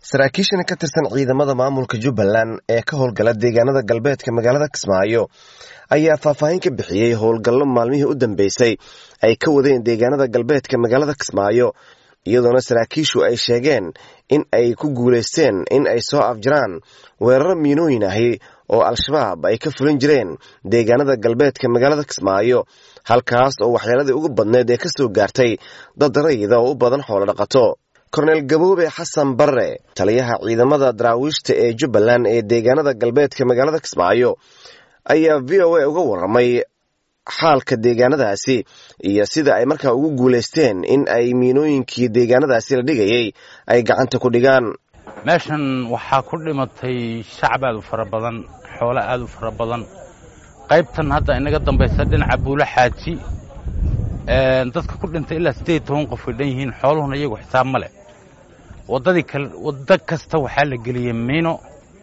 saraakiishan ka tirsan ciidamada maamulka jubbaland ee ka howlgala deegaanada galbeedka magaalada kismaayo ayaa faahfaahin ka bixiyey howlgallo maalmihii u dambeysay ay ka wadeen deegaanada galbeedka magaalada kismaayo iyadoona saraakiishu ay sheegeen in ay ku guulaysteen in ay soo afjaraan weeraro miinooyin ahi oo al-shabaab ay ka fulin jireen deegaanada galbeedka magaalada kismaayo halkaas oo waxyeeladii ugu badneed ee ka soo gaartay dad rayida oo u badan xoolo dhaqato korneel gaboobe xasan barre taliyaha ciidamada daraawiishta ee jubbaland ee deegaanada galbeedka magaalada kismaayo ayaa v o a uga warramay xaalka deegaanadaasi iyo sida ay markaa ugu guulaysteen in ay miinooyinkii deegaanadaasi la dhigayay ay gacanta ku dhigaan meeshan waxaa ku dhimatay shacab aad u fara badan xoolo aad u fara badan qaybtan hadda inaga dambaysa dhinaca buulo xaaji dadka ku dhintay ilaa siddeed toban qof way dhan yihiin xooluhuna iyagu xisaab ma leh waddadii kale waddo kasta waxaa la geliyey miino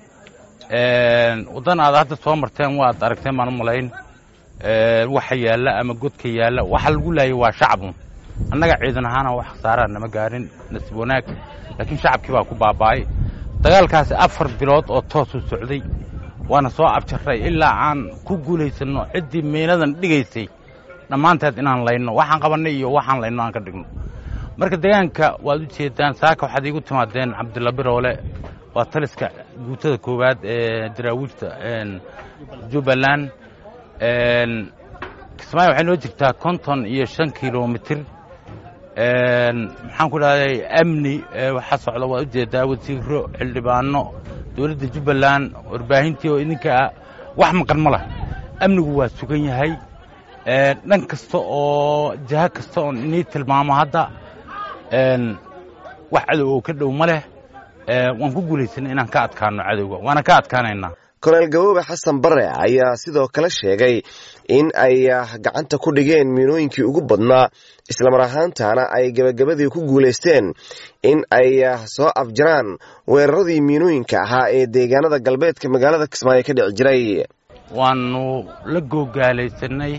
waddan aad hadda soo marteen waad aragteen baan u malayn waxa yaalla ama godka yaalla waxa lagu laayay waa shacabun annaga ciidan ahaana wax khasaaraa nama gaarin nasiib wanaag laakiin shacabkii baa ku baaba'ay dagaalkaasi afar bilood oo toosuu socday waana soo abjarray ilaa aan ku guulaysanno ciddii miinadan dhigaysay dhammaanteed inaan layno waxaan qabannay iyo waxaan layno aan ka dhigno marka deegaanka waad u jeedaan saaka waxaad iigu timaadeen cabdilla biroole waa taliska guutada koowaad ee daraawiijta jubbaland kismaayo waxay noo jirtaa konton iyo shan kilomitir maxaan ku dhahday amni waxaa socda waad ujeedaa wasiiro xildhibaano dowladda jubbaland warbaahintii oo idinka wax maqan ma lah amnigu waa sugan yahay dhan kasta oo jaha kasta oon inii tilmaamo hadda wax cadow oo ka dhow ma leh waan ku guulaysanay inaan ka adkaano cadowga waana ka adkaanaynaa korneel gaboobe xasan barre ayaa sidoo kale sheegay in ay gacanta ku dhigeen miinooyinkii ugu badnaa islamar ahaantana ay gebagabadii ku guulaysteen in ay soo afjaraan weeraradii miinooyinka ahaa ee deegaanada galbeedka magaalada kismaayo ka dhici jiray waannu la googaalaysanay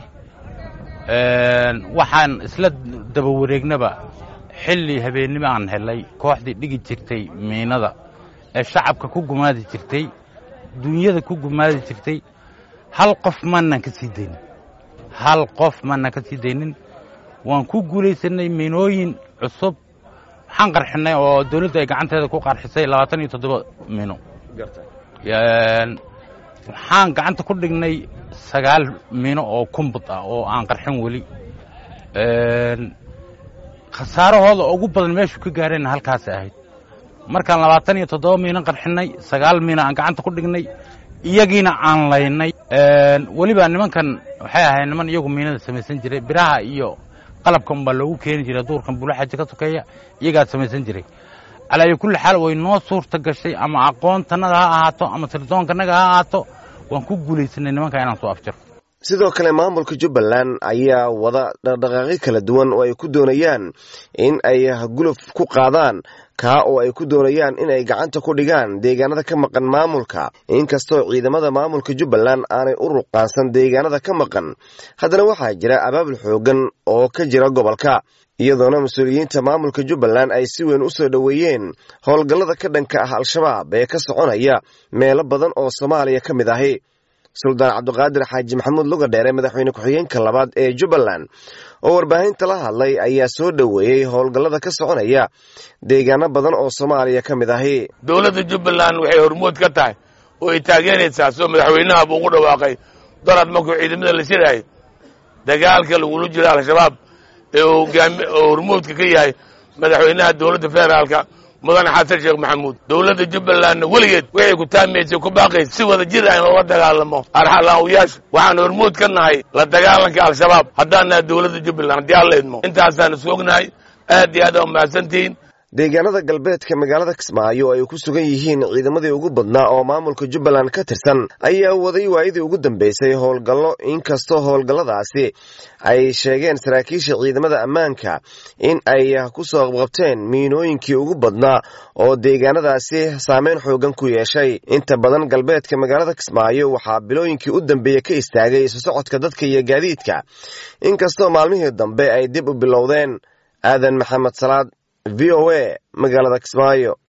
waxaan isla daba wareegnaba xilli habeennimo aan helay kooxdii dhigi jirtay miinada ee shacabka ku gumaadi jirtay duunyada ku gumaadi jirtay hal qof maanan ka sii daynin hal qof maanan ka sii daynin waan ku guulaysanay miinooyin cusub waxaan qarxinay oo dawladdu ay gacanteeda ku qarxisay labaatan iyo toddoba miino waxaan gacanta ku dhignay sagaal miino oo kumbud ah oo aan qarxin weli khasaarahooda ugu badan meeshuu ka gaareenna halkaasay ahayd markaan labaatan iyo toddoba miino qarxinnay sagaal miino aan gacanta ku dhignay iyagiina aan laynay weliba nimankan waxay ahayd niman iyagu miinada samaysan jiray biraha iyo qalabka unbaa loogu keeni jiray duurkan buulaxaji ka sokeeya iyagaa samaysan jiray calaayo kulli xaal way noo suurta gashay ama aqoontanada ha ahaato ama tirdoonkanaga ha ahaato waan ku guulaysanay nimanka inaan soo afjaro sidoo kale maamulka jubbaland ayaa wada dhaqdhaqaaqyo kala duwan oo ay ku doonayaan in ay guluf ku qaadaan kaa oo ay ku doonayaan in ay gacanta ku dhigaan deegaanada ka maqan maamulka inkastoo ciidamada maamulka jubbaland aanay u ruqaansan deegaanada ka maqan haddana waxaa jira abaabul xoogan oo ka jira gobolka iyadoona mas-uuliyiinta maamulka jubbaland ay si weyn u soo dhoweeyeen howlgallada ka dhanka ah al-shabaab ee ka soconaya meelo badan oo soomaaliya ka mid ahi suldaan cabdiqaadir xaaji maxamuud lugadheere madaxweyne ku-xigeenka labaad ee jubbaland oo warbaahinta la hadlay ayaa soo dhoweeyey howlgallada ka soconaya deegaano badan oo soomaaliya ka mid ahi dowladda jubbaland waxay hormood ka tahay oo ay taageeraysaa soo madaxweynaha buu ugu dhawaaqay dorad markuu ciidamada la shiraayo dagaalka lagula jiro al-shabaab ee oo hormoodka ka yahay madaxweynaha dowladda federaalka mudane xasan sheekh maxamuud dowladda jubbalandna weligeed waxay ku taamaysay ku baaqaysa si wada jir aan loola dagaalamo arxalaawiyaasha waxaan hormood ka nahay la dagaalanka al-shabaab haddaan nahay dowladda jubbaland haddii aan laydmo intaasaan is ognahay aad iyo aad aa umahadsantihiin deegaanada galbeedka magaalada kismaayo ay ku sugan yihiin ciidamadii ugu badnaa oo maamulka jubbaland ka tirsan ayaa waday waayadii ugu dambeysay howlgallo inkastoo howlgalladaasi ay sheegeen saraakiisha ciidamada ammaanka in ay ku soo qabqabteen miinooyinkii ugu badnaa oo deegaanadaasi saameyn xoogan ku yeeshay inta badan galbeedka magaalada kismaayo waxaa bilooyinkii u dambeeya ka istaagay isu socodka dadka iyo gaadiidka inkastoo maalmihii dambe ay dib u bilowdeen aadan maxamed salaad v o a magaalada kismaayo